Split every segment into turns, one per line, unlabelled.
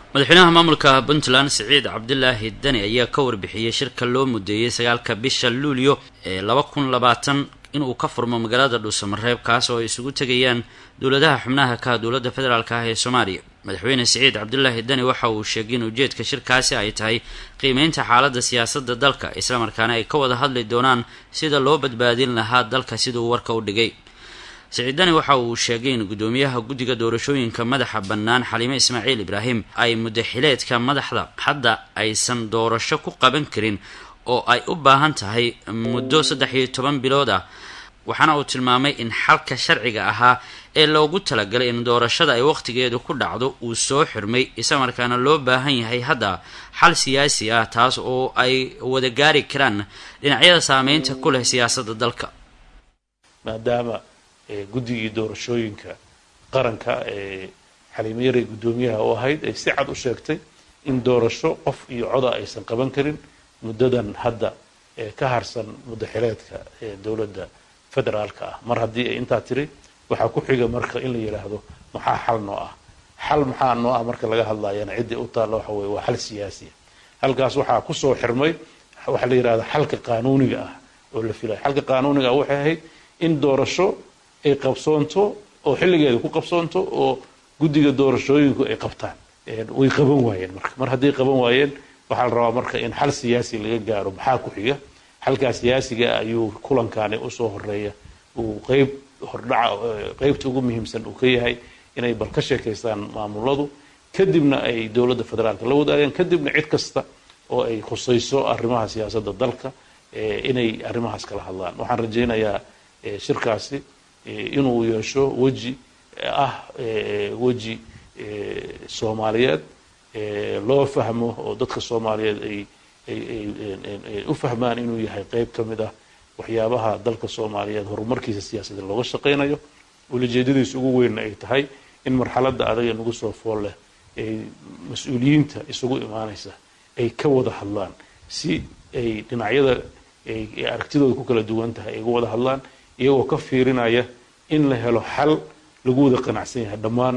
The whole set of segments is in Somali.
madaxweynaha maamulka puntland siciid cabdilaahi dani ayaa ka warbixiyey shirka loo mudeeyey sagaalka bisha luulyo ee laba kun labaatan inuu ka furmo magaalada dhuusamareeb kaas oo ay isugu tegayaan dowladaha xubnaha ka dowladda federaalk ah ee soomaaliya madaxweyne siciid cabdilaahi dani waxa uu sheegay in ujeedka shirkaasi ay tahay qiimeynta xaaladda siyaasadda dalka islamarkaana ay ka wada hadli doonaan sida loo badbaadin lahaa dalka siduu warka u dhigay siciid dani waxa uu sheegay in guddoomiyaha guddiga doorashooyinka madaxa bannaan xaliime ismaaciil ibraahim ay mudaxileedka madaxda hadda aysan doorasho ku qaban karin oo ay u baahan tahay muddo saddex iyo toban bilood ah waxaana uu tilmaamay in xalka sharciga ahaa ee loogu talagalay in doorashada ay wakhtigeedu ku dhacdo uu soo xirmay islamarkaana loo baahan yahay hadda xal siyaasi ah taas oo ay wada gaari karaan dhinacyada saameynta ku leh siyaasadda dalka
maadaama guddigii doorashooyinka qaranka ee xaliimeyare guddoomiyaha u ahayd ay si cad u sheegtay in doorasho qof iyo coda aysan qaban karin muddadan hadda ee ka harsan mudaxileedka ee dowladda federaalka ah mar haddii ay intaa tiri waxaa ku xiga marka in la yidhaahdo maxaa xal noo ah xal maxaa noo ah marka laga hadlayana ciddii u taalla waxa weye waa xal siyaasiya halkaas waxaa kusoo xirmay waxaa la yidhahda xalka qaanuuniga ah oo la filaya xalka qaanuuniga ah waxay ahayd in doorasho ay qabsoonto oo xilligeeda ku qabsoonto oo guddiga doorashooyinku ay qabtaan way qaban waayeen marka mar hadday qaban waayeen waxaa la rabaa marka in xal siyaasi laga gaaro maxaa ku xiga xalkaa siyaasiga ayuu kulankaani usoo horeeya uu qeyb hordhaca qeybta ugu muhiimsan uu ka yahay inay bal ka sheekaystaan maamuladu kadibna ay dowladda federaalka la wadaagaan kadibna cid kasta oo ay khusayso arrimaha siyaasadda dalka inay arrimahaas kala hadlaan waxaan rajaynayaa shirkaasi inuu yeesho weji ah weji soomaaliyeed loo fahmo oo dadka soomaaliyeed ay ay u fahmaan inuu yahay qeyb ka mid ah waxyaabaha dalka soomaaliyeed horumarkiisa siyaasadeed looga shaqaynayo ulajeedadiisa ugu weynna ay tahay in marxaladda adaga nagu soo fool leh ay mas-uuliyiinta isugu imaanaysa ay ka wada hadlaan si ay dhinacyada ay aragtidooda ku kala duwan tahay ay uga wada hadlaan iyagoo ka fiirinaya in la helo xal lagu wada qanacsan yahay dhammaan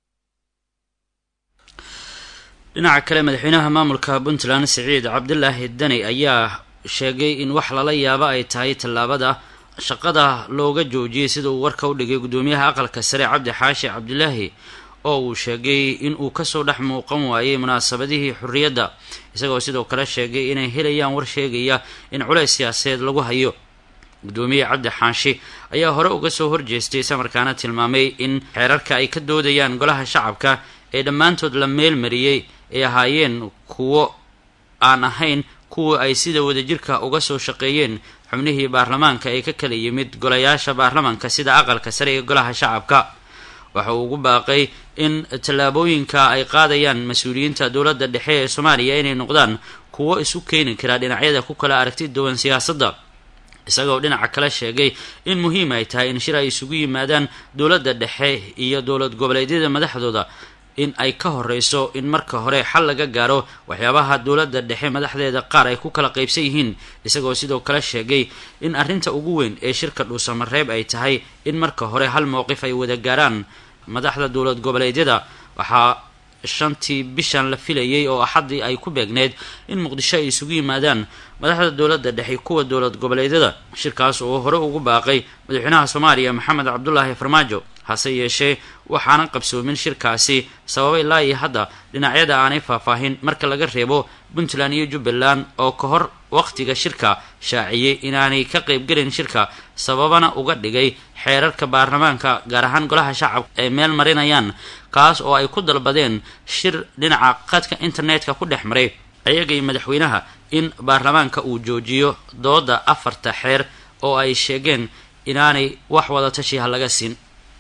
dhinaca kale madaxweynaha maamulka puntland siciid cabdilaahi dani ayaa sheegay in wax lala yaabo ay tahay tallaabada shaqada looga joojiyay sida uu warka u dhigay guddoomiyaha aqalka sare cabdi xaashi cabdilaahi oo uu sheegay in uu kasoo dhex muuqan waayey munaasabadihii xorriyadda isagoo sidoo kale sheegay inay helayaan war sheegaya in culays siyaasadeed lagu hayo guddoomiye cabdi xaashi ayaa hore uga soo horjeestay islamarkaana tilmaamay in xeerarka ay ka doodayaan golaha shacabka ee dhammaantood la meelmariyey ay ahaayeen kuwo aan ahayn kuwa ay sida wadajirka uga soo shaqeeyeen xubnihii baarlamaanka ee ka kala yimid golayaasha baarlamaanka sida aqalka sare ee golaha shacabka waxa uu ugu baaqay in tallaabooyinka ay qaadayaan mas-uuliyiinta dowladda dhexe ee soomaaliya inay noqdaan kuwo isu keeni kara dhinacyada ku kala aragti duwan siyaasadda isagoo dhinaca kale sheegay in muhiim ay tahay in shir ay isugu yimaadaan dowladda dhexe iyo dowlad goboleedyada madaxdooda in ay ka horeyso in marka hore xal laga gaaro waxyaabaha dowladda dhexe madaxdeeda qaar ay ku kala qaybsan yihiin isagoo sidoo kale sheegay in arrinta ugu weyn ee shirka dhuusamareeb ay tahay in marka hore hal mowqif ay wada gaaraan madaxda dowlad goboleedyada waxaa shantii bishan la filayay oo axaddii ay ku beegneyd in muqdisho ay isugu yimaadaan madaxda dowladda dhexe kuwa dowlad goboleedyada shirkaas oo hore ugu baaqay madaxweynaha soomaaliya maxamed cabdulaahi farmaajo hase yeeshee waxaanan qabsoomin shirkaasi sababay ilaa iyo hadda dhinacyada aanay faahfaahin marka laga reebo puntland iyo jubbaland oo ka hor waqtiga shirka shaaciyey inaanay ka qaybgelin shirka sababana uga dhigay xeerarka baarlamaanka gaar ahaan golaha shacabka ay meel marinayaan kaas oo ay ku dalbadeen shir dhinaca qadka internetka ku dhex maray ayagay madaxweynaha in baarlamaanka uu joojiyo dooda afarta xeer oo ay sheegeen inaanay wax wada tashiha laga siin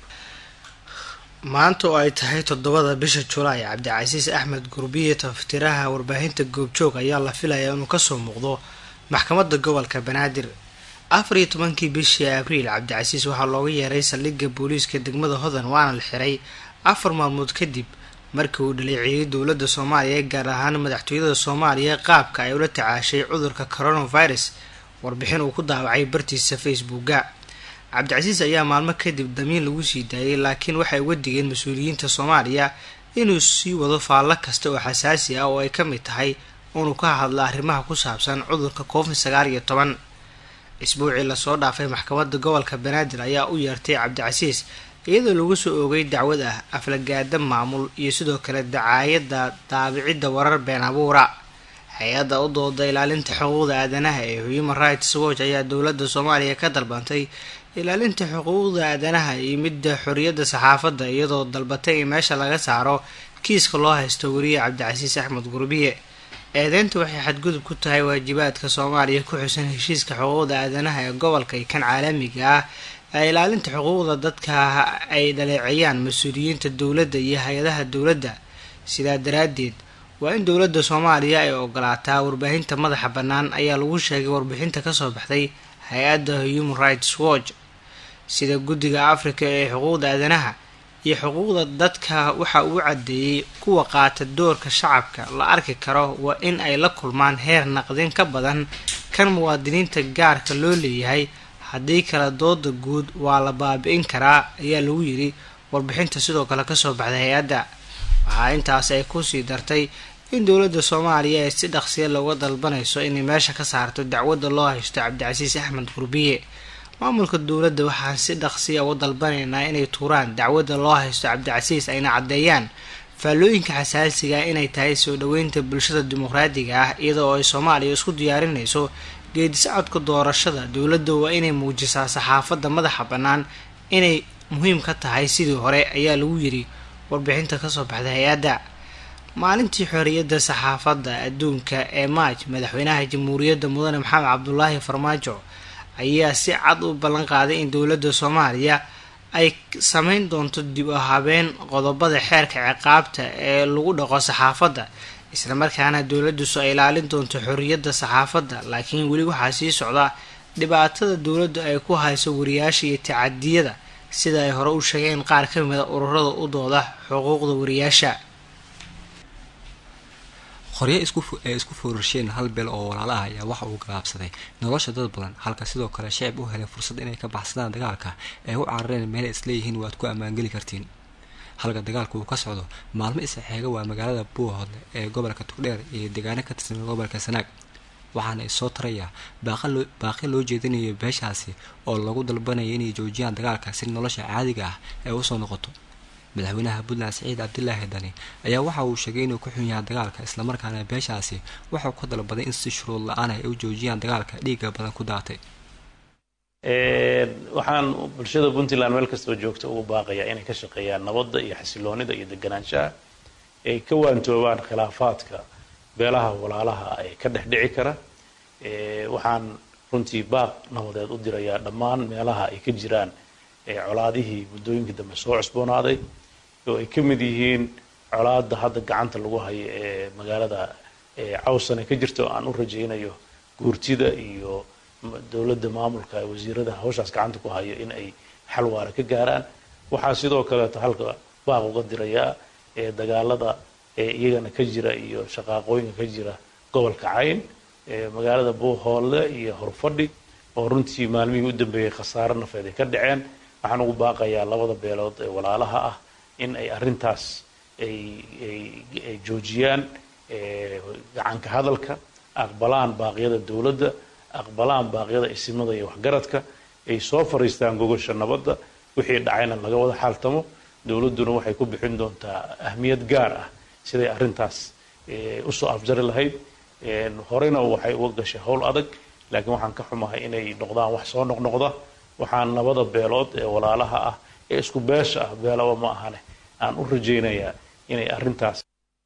maanta oo ay tahay toddobada bisha julaay cabdicasiis axmed gurbiye taftiraha warbaahinta goobjoog ayaa la filayaa inuu kasoo muuqdo maxkamadda gobolka banaadir afar iyo tobankii bishii abriil cabdicasiis waxaa looga yeeray saldhigga booliiska degmada hodan waana la xiray afar maalmood kadib markii uu dhaleeceeyey dowladda soomaaliya gaar ahaan madaxtooyada soomaaliya qaabka ay ula tacaashay cudurka coronavirus warbixin uu ku daawacay bartiisa facebooka cabdicasiis ayaa maalmo kadib damiin lagu sii daayay laakiin waxay uga digeen mas-uuliyiinta soomaaliya inuu sii wado faallo kasta oo xasaasi ah oo ay ka mid tahay inuu ka hadlo arrimaha ku saabsan cudurka covid sagaal iyo toban isbuucii lasoo dhaafay maxkamadda gobolka banaadir ayaa u yeertay cabdicasiis iyadoo lagu soo oogay dacwad ah aflagaada maamul iyo sidoo kale dacaayadda daabicidda warar been abuura hay-adda u dooda ilaalinta xuquuqda aadanaha ee human rights watch ayaa dowladda soomaaliya ka dalbantay ilaalinta xuquuqda aadanaha iyo midda xoriyadda saxaafadda iyadoo dalbatay in meesha laga saaro kiiska loo haysto weriye cabdicasiis axmed gurbiye eedeynta waxay xadgudub ku tahay waajibaadka soomaaliya ku xusan heshiiska xuquuqda aadanaha ee gobolka iyo kan caalamiga ah ee ilaalinta xuquuqda dadka ay dhaleeceeyaan mas-uuliyiinta dowladda iyo hay-adaha dowladda sidaa daraaddeed waa in dowladda soomaaliya ay ogolaataa warbaahinta madaxa bannaan ayaa lagu sheegay warbixinta kasoo baxday hay-adda human rights watch sida guddiga africa ee xuquuqda aadanaha iyo xuquuqda dadka waxa uu caddeeyey kuwa qaata doorka shacabka la arki karo waa in ay la kulmaan heer naqdin ka badan kan muwaadiniinta gaarka loo leeyahay haddii kale dooda guud waa la baabi-in karaa ayaa lagu yiri warbixinta sidoo kale kasoo baxday hay-adda waxaa intaas ay kusii dartay in dowladda soomaaliya ay si dhaqsiya looga dalbanayso inay meesha ka saarto dacwadda loo haysto cabdicasiis axmed gurbiye maamulka dowladda waxaan si dhaqsiya uga dalbanaynaa inay tuuraan dacwadda loo haysto cabdicasiis ayna caddeeyaan faallooyinka xasaasiga inay tahay soo dhoweynta bulshada dimuqraadiga ah iyadoo ay soomaaliya isku diyaarinayso geedisocodka doorashada dowladda waa inay muujisaa saxaafadda madaxa bannaan inay muhiim ka tahay sidii hore ayaa lagu yiri warbixinta kasoo baxday hay-adda maalintii xoriyadda saxaafadda adduunka ee maaj madaxweynaha jamhuuriyadda mudane maxamed cabdulaahi farmaajo ayaa si cad u ballan qaaday in dowladda soomaaliya ay sameyn doonto dib u habeen qodobada xeerka ciqaabta ee lagu dhaqo saxaafadda islamarkaana dowladdiisu ay ilaalin doonto xoriyadda saxaafadda laakiin weli waxaa sii socda dhibaatada dowladdu ay ku hayso wariyaasha iyo tacadiyada sida ay hore u sheegeen qaar ka mida ururada u dooda xuquuqda wariyaasha
qoryo ee isku foorarsheen hal beel oo walaalaha ayaa waxa uu galaabsaday nolosha dad badan halka sidoo kale shacib u helay fursad inay ka baxsadaan dagaalka ay u carareen meelay isleeyihiin waad ku ammaangeli kartiin halka dagaalka uu ka socdo maalmo isxeega waa magaalada buuhoodle ee gobolka tugdheer iyo deegaano ka tirsan gobolka sanaag waxaana isoo tarayaa baaqi loo jeedinayo beeshaasi oo lagu dalbanaya inay joojiyaan dagaalka si nolosha caadiga ah ay usoo noqoto madaxweynaha puntland siciid cabdilaahi dani ayaa waxa uu sheegay inuu ku xun yahay dagaalka islamarkaana beeshaasi waxau ka dalbaday in si shuruud la-aan ay u joojiyaan dagaalka dhiiga badan ku daatay
waxaan bulshada puntland meel kastoo joogta ugu baaqayaa inay ka shaqeeyaan nabadda iyo xasiloonida iyo deganaanshaha ay ka waantoobaan khilaafaadka beelaha walaalaha ee ka dhex dhici kara waxaan runtii baaq nabadeed u dirayaa dhammaan meelaha ay ka jiraan colaadihii muddooyinkii dambe soo cusboonaaday oo ay ka mid yihiin colaada hadda gacanta lagu hayo ee magaalada cawsane ka jirta oo aan u rajaynayo guurtida iyo dowladda maamulka wasiirada hawshaas gacanta ku hayo in ay xal waara ka gaaraan waxaa sidoo kaleeto halka baaq uga dirayaa dagaalada iyagana ka jira iyo shaqaaqooyinka ka jira gobolka cayn magaalada buuhoole iyo horfadhi oo runtii maalmihii u dambeeyey khasaare nafeed ay ka dhaceen waxaan ugu baaqayaa labada beelood ee walaalaha ah in ay arrintaas ay joojiyaan gacanka hadalka aqbalaan baaqyada dowladda aqbalaan baaqyada isimada iyo waxgaradka ay soo fariistaan gogosha nabadda wixii dhacayna laga wada xaaltamo dowladduna waxay ku bixin doontaa ahmiyad gaar ah siday arrintaas usoo afjari lahayd horeyna waxay uga gashay howl adag laakiin waxaan ka xumahay inay noqdaan wax soo noqnoqda waxaan labada beelood ee walaalaha ah ee isku beesha ah beelaba ma ahane aan u rajaynayaa inay arrintaas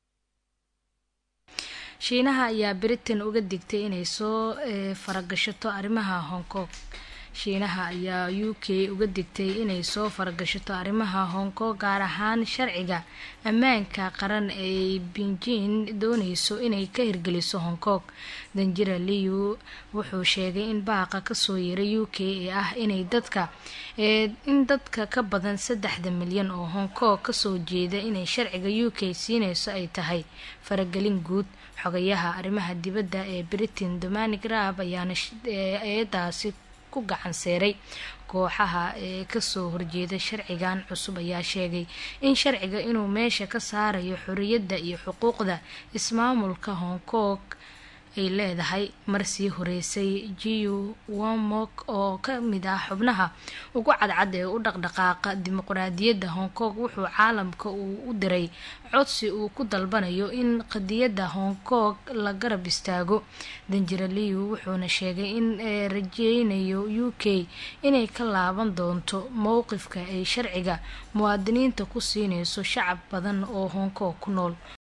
shiinaha ayaa britain uga digtay inay soo faragashato arrimaha hong kong shiinaha ayaa u k uga digtay inay soo faragashato arrimaha hong kong gaar ahaan sharciga ammaanka qaran ee beijing dooneyso inay ka hirgeliso hong kong danjira liu wuxuu sheegay in baaqa kasoo yeeray u k ee ah inay dadka in dadka ka badan saddexda milyan oo hong kong kasoo jeeda inay sharciga u k siineyso ay tahay faragelin guud xogayaha arrimaha dibadda ee britain dominic raab ayaana eedaasi ku gacan seeray kooxaha ee kasoo horjeeda sharcigan cusub ayaa sheegay in sharciga inuu meesha ka saarayo xoriyadda iyo xuquuqda ismaamulka hong kong ay leedahay marsii horeysay jiu wamok oo ka mid ah xubnaha ugu cadcad ee u dhaqdhaqaaqa dimuqraadiyadda hong kong wuxuu caalamka uu u diray codsi uu ku dalbanayo in qadiyadda hong kong la garab istaago danjiraliyu wuxuuna sheegay in rajeynayo u k inay ka laaban doonto mowqifka ay sharciga muwaadiniinta ku siineyso shacab badan oo hong kong ku nool